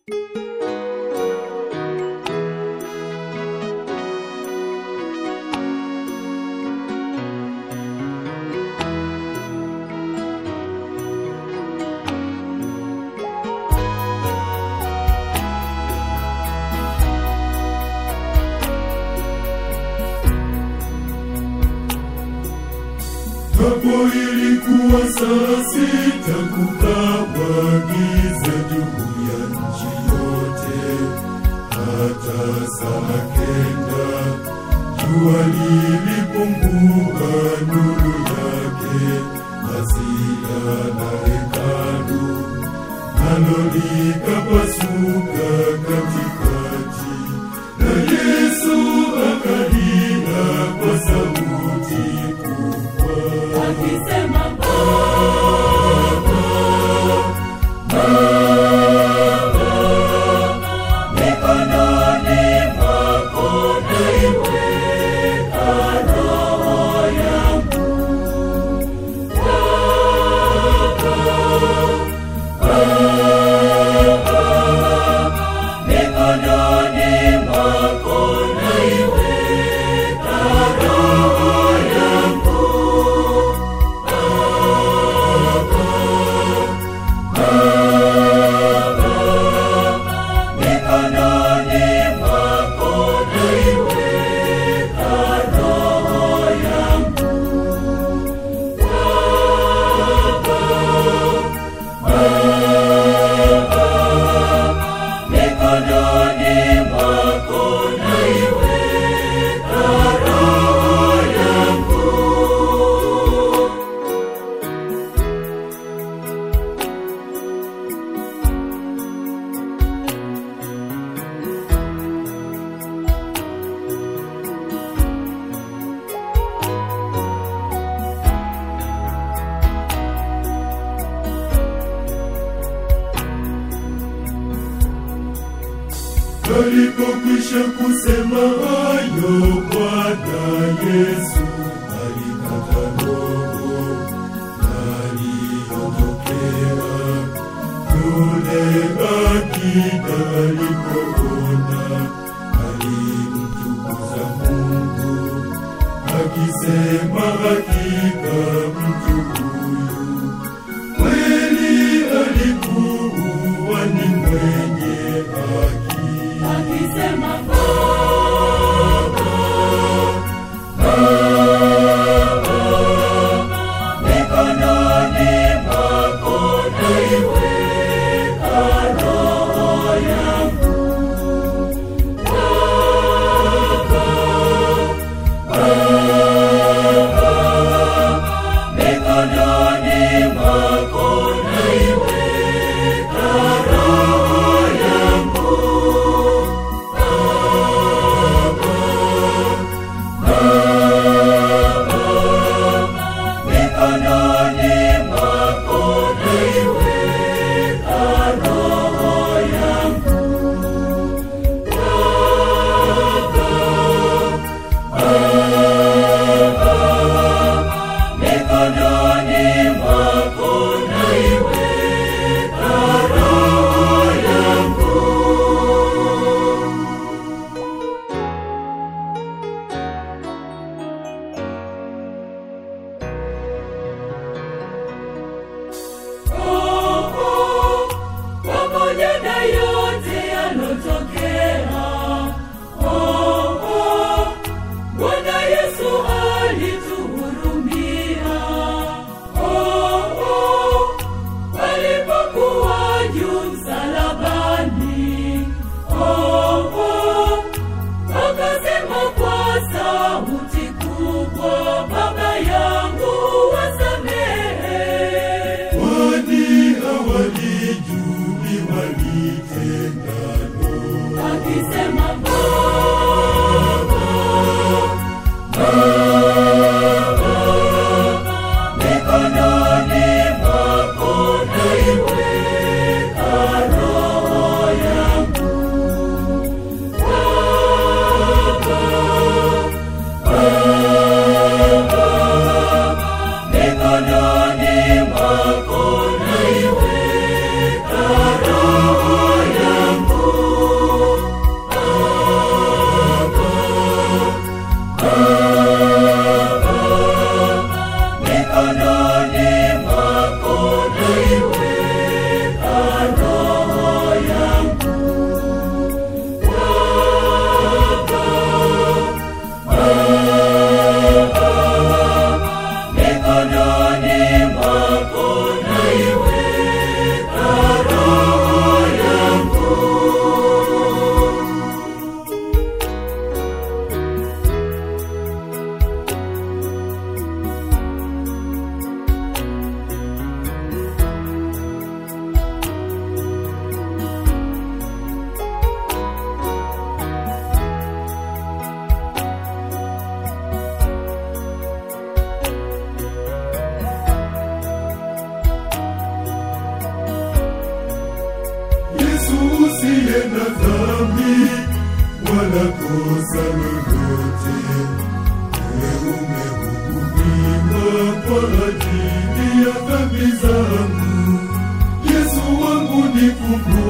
Hapo ilikuwa saa sita, kukawa giza juu ya nchi yote. Hata saa kenda jua lilipungua nuru yake, pazia la hekalu nalo likapasuka katikati, na Yesu akalia kwa sauti kubwa. akisema mikononi mwako naiweka roho yangu mikononi mwako naiweka roho yangu mikononi mwako naiweka roho yangu mikononi mwako naiweka roho yangu Alipokwisha kusema hayo, Bwana Yesu alikata roho, na aliondokea. Yule akida alipoona, alimtukuza Mungu akisema, hakika mtu huyu kweli alikuwa ni mwenye haki. akisema mikononi mwako naiweka roho yangu mikononi mwako naiweka roho yangu mikononi mwako naiweka roho yangu mikononi mwako naiweka roho yangu Oh, pamoja na yote yalotokea. Oh, oh, Bwana Yesu alituhurumia. Oh, oh, alipokuwa juu msalabani. Oh, oh, akasema kwa sauti kubwa, Baba yangu wasamehe Kwani hawalijui walitendalo. akisema mikononi mwako naiweka roho yangu mikononi mwako naiweka roho yangu usiye na dhambi wala kosa lolote, wewe umehukumiwa kwa ajili ya dhambi zangu. Yesu wangu nikumbuke